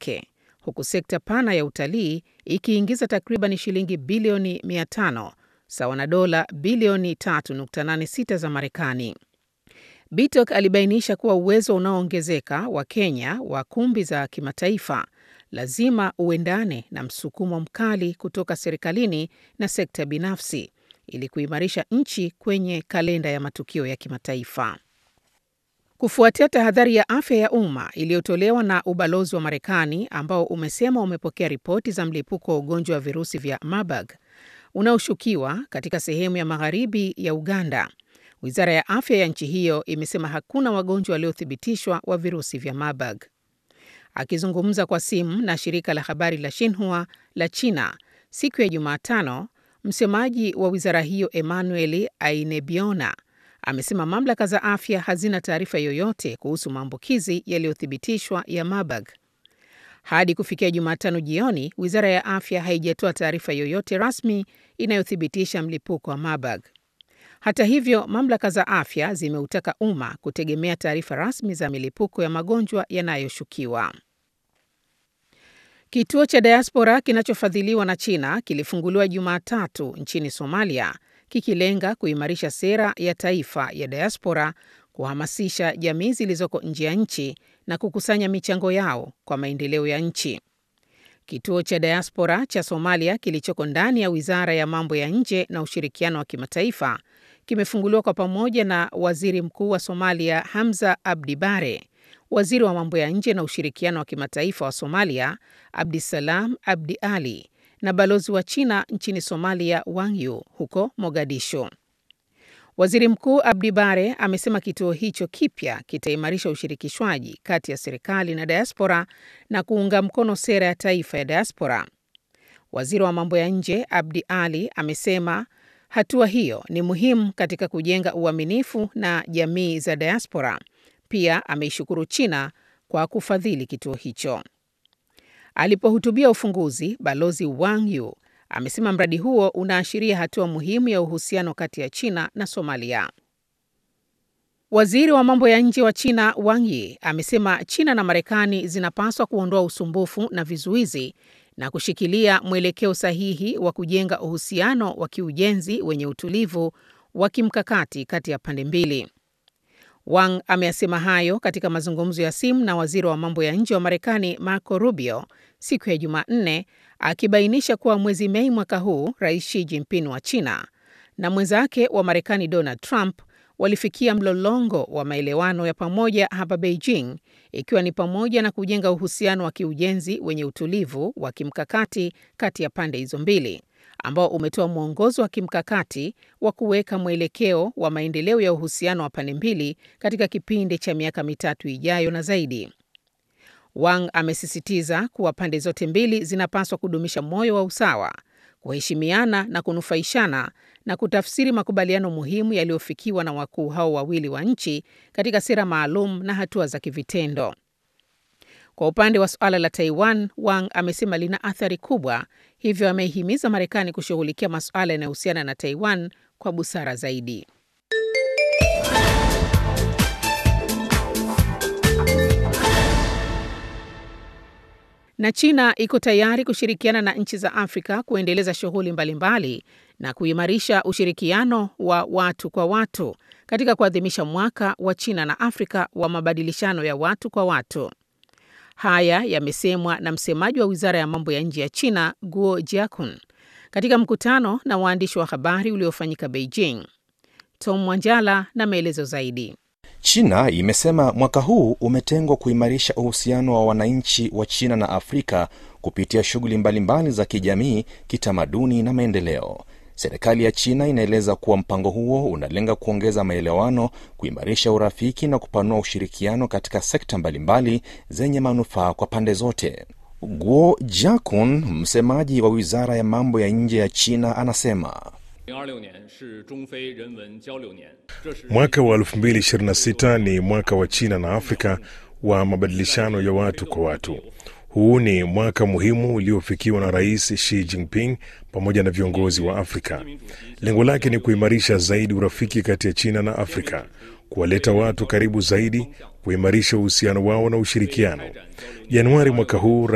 yake, huku sekta pana ya utalii ikiingiza takriban shilingi bilioni 500 sawa na dola bilioni 3.86 za Marekani. Bitok alibainisha kuwa uwezo unaoongezeka wa Kenya wa kumbi za kimataifa lazima uendane na msukumo mkali kutoka serikalini na sekta binafsi ili kuimarisha nchi kwenye kalenda ya matukio ya kimataifa. Kufuatia tahadhari ya afya ya umma iliyotolewa na ubalozi wa Marekani ambao umesema umepokea ripoti za mlipuko wa ugonjwa wa virusi vya Marburg unaoshukiwa katika sehemu ya magharibi ya Uganda, wizara ya afya ya nchi hiyo imesema hakuna wagonjwa waliothibitishwa wa virusi vya Marburg. Akizungumza kwa simu na shirika la habari la Xinhua la China siku ya Jumatano, msemaji wa wizara hiyo Emmanuel Ainebiona amesema mamlaka za afya hazina taarifa yoyote kuhusu maambukizi yaliyothibitishwa ya Marburg. Hadi kufikia Jumatano jioni, wizara ya afya haijatoa taarifa yoyote rasmi inayothibitisha mlipuko wa Marburg. Hata hivyo, mamlaka za afya zimeutaka umma kutegemea taarifa rasmi za milipuko ya magonjwa yanayoshukiwa. Kituo cha diaspora kinachofadhiliwa na China kilifunguliwa Jumatatu nchini Somalia kikilenga kuimarisha sera ya taifa ya diaspora, kuhamasisha jamii zilizoko nje ya nchi na kukusanya michango yao kwa maendeleo ya nchi. Kituo cha diaspora cha Somalia kilichoko ndani ya Wizara ya Mambo ya Nje na Ushirikiano wa Kimataifa kimefunguliwa kwa pamoja na Waziri Mkuu wa Somalia Hamza Abdi Bare, Waziri wa Mambo ya Nje na Ushirikiano wa Kimataifa wa Somalia Abdisalam Abdi Ali na balozi wa China nchini Somalia Wang Yu huko Mogadishu. Waziri Mkuu Abdi Bare amesema kituo hicho kipya kitaimarisha ushirikishwaji kati ya serikali na diaspora na kuunga mkono sera ya taifa ya diaspora. Waziri wa mambo ya nje Abdi Ali amesema hatua hiyo ni muhimu katika kujenga uaminifu na jamii za diaspora. Pia ameishukuru China kwa kufadhili kituo hicho. Alipohutubia ufunguzi, Balozi Wang Yu amesema mradi huo unaashiria hatua muhimu ya uhusiano kati ya China na Somalia. Waziri wa mambo ya nje wa China Wang Yi amesema China na Marekani zinapaswa kuondoa usumbufu na vizuizi na kushikilia mwelekeo sahihi wa kujenga uhusiano wa kiujenzi wenye utulivu wa kimkakati kati ya pande mbili. Wang ameyasema hayo katika mazungumzo ya simu na waziri wa mambo ya nje wa Marekani Marco Rubio siku ya Jumanne, akibainisha kuwa mwezi Mei mwaka huu Rais Xi Jinping wa China na mwenzake wa Marekani Donald Trump walifikia mlolongo wa maelewano ya pamoja hapa Beijing, ikiwa ni pamoja na kujenga uhusiano wa kiujenzi wenye utulivu wa kimkakati kati ya pande hizo mbili ambao umetoa mwongozo wa kimkakati wa kuweka mwelekeo wa maendeleo ya uhusiano wa pande mbili katika kipindi cha miaka mitatu ijayo na zaidi. Wang amesisitiza kuwa pande zote mbili zinapaswa kudumisha moyo wa usawa, kuheshimiana na kunufaishana na kutafsiri makubaliano muhimu yaliyofikiwa na wakuu hao wawili wa nchi katika sera maalum na hatua za kivitendo. Kwa upande wa suala la Taiwan, Wang amesema lina athari kubwa, hivyo ameihimiza Marekani kushughulikia masuala yanayohusiana na Taiwan kwa busara zaidi. Na China iko tayari kushirikiana na nchi za Afrika kuendeleza shughuli mbalimbali na kuimarisha ushirikiano wa watu kwa watu katika kuadhimisha mwaka wa China na Afrika wa mabadilishano ya watu kwa watu. Haya yamesemwa na msemaji wa wizara ya mambo ya nje ya China Guo Jiakun katika mkutano na waandishi wa habari uliofanyika Beijing. Tom Mwanjala na maelezo zaidi. China imesema mwaka huu umetengwa kuimarisha uhusiano wa wananchi wa China na Afrika kupitia shughuli mbalimbali za kijamii, kitamaduni na maendeleo. Serikali ya China inaeleza kuwa mpango huo unalenga kuongeza maelewano, kuimarisha urafiki na kupanua ushirikiano katika sekta mbalimbali zenye manufaa kwa pande zote. Guo Jiakun, msemaji wa wizara ya mambo ya nje ya China, anasema Mwaka wa 2026 ni mwaka wa China na Afrika wa mabadilishano ya watu kwa watu. Huu ni mwaka muhimu uliofikiwa na Rais Xi Jinping pamoja na viongozi wa Afrika. Lengo lake ni kuimarisha zaidi urafiki kati ya China na Afrika, kuwaleta watu karibu zaidi, kuimarisha uhusiano wao na ushirikiano. Januari mwaka huu